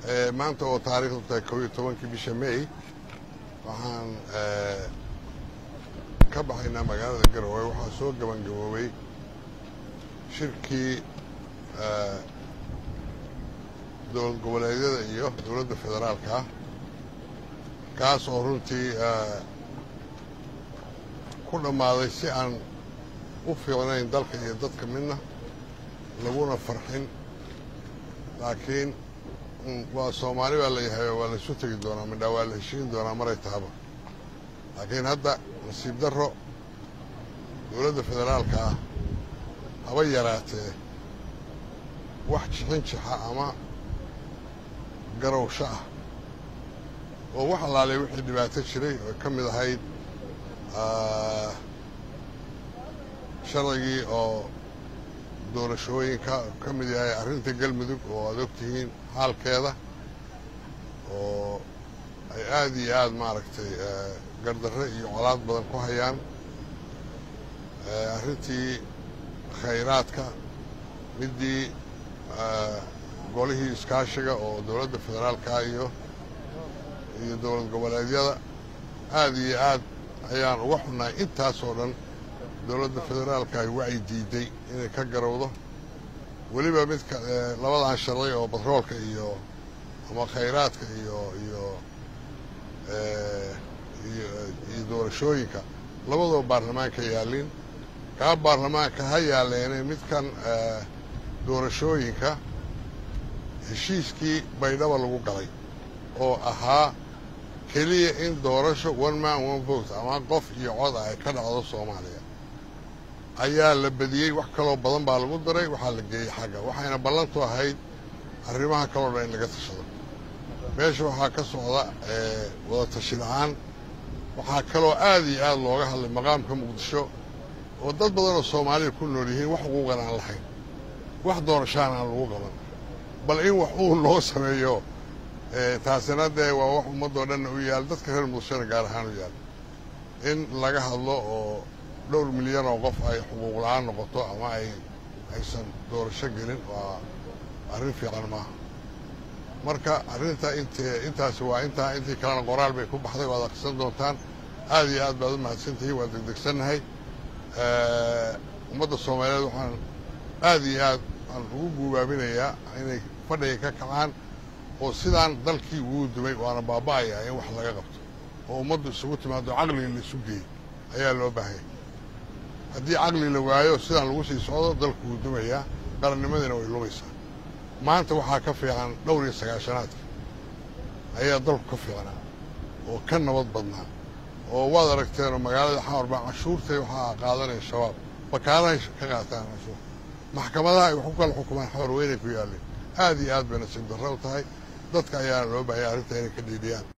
maanta oo taariikhdu tahay kow iyo tobankii bisha may waxaan ka baxaynaa magaalada garowe waxaa soo gabangaboobay shirkii dowlad goboleedyada iyo dowladda federaalka ah kaas oo runtii ku dhammaaday si aan u fiicnayn dalka iyo dadka midna laguna farxin laakiin waa soomaali baa la yahay waa laysu tegi doonaa midhaa waa la heshiin doonaa maray tahaba laakiin hadda nasiib darro dowladda federaalka ah haba yaraatee wax jixin jixa ama garowsho ah oo wax allaalay wixii dhibaato jiray oo ka mid ahayd sharcigii oo doorashooyinka ka mid yahay arrinta galmudug oo aad og tihiin xaalkeeda oo ay aad iyo aad maaragtay gardarre iyo colaad badan ku hayaan arrintii khayraadka middii golihii iskaashiga oo dowladda federaalka iyo iyo dowlad goboleedyada aad iyo aad ayaan uga xunnahay intaas oo dhan dowladda federaalka ay wacyi diiday inay ka garowdo weliba midka labadan sharci oo batroolka iyo ama khayraadka iyo iyo iyo doorashooyinka labadoo baarlamaanka yaallin kaa baarlamaanka ha yaalleene midkan doorashooyinka heshiiskii baydhaba lagu galay oo ahaa keliya in doorasho one man one vote ama qof iyo cod ah ay ka dhacdo soomaaliya ayaa la badiyey wax kaloo badan baa lagu daray waxaa la geeyey xagga waxayna ballantu ahayd arrimaha kaloo dhan in laga tashado meesha waxaa ka socda wada tashi la-aan waxaa kaloo aad iyo aad looga hadlay maqaamka muqdisho oo dad badan oo soomaaliya ku nool yihiin wax xuquuqan aan lahayn wax doorashaan aan lagu qaban bal in wax uu loo sameeyo taasina dee waa wax ummaddoo dhanna u yaal dadka reer muqdishona gaar ahaan u yaal in laga hadlo oo dhowr milyan oo qof ay xuquuq la-aan noqoto ama ay aysan doorasho gelin waa arrin fiican maaha marka arrinta int intaasi waa intaa intii kalena qoraal bay ku baxday waad akhrisan doontaan aad iyo aad baad u mahadsantihiin waa degdegsannahay ummadda soomaaliyeed waxaan aad iyo aad aan ugu guubaabinayaa inay fadhiga ka kacaan oo sidaan dalkii ugu dumay waana baaba'ayaa in wax laga qabto oo ummaddu isugu timaado caqliga la isu geeyey ayaa loo baahanya haddii caqli la waayo sidaan lagu sii socdo dalku wuu dumayaa qarannimadiina way lumaysaa maanta waxaa ka fiican dhowr iyo sagaashanaadka ayaa dalku ka fiicnaa oo ka nabad badnaa oo waad aragteenoo magaalada xamar baa cashuurtay waxaa qaadanaya shabaab bakaalahay ka qaataan cashuur maxkamadaha ay wax ku kala xukumaan xamar weynay ku yaalleen aad iyo aad bay nasiib darro u tahay dadka ayaana loo baahaya arrinta inay ka dhiidhiyaan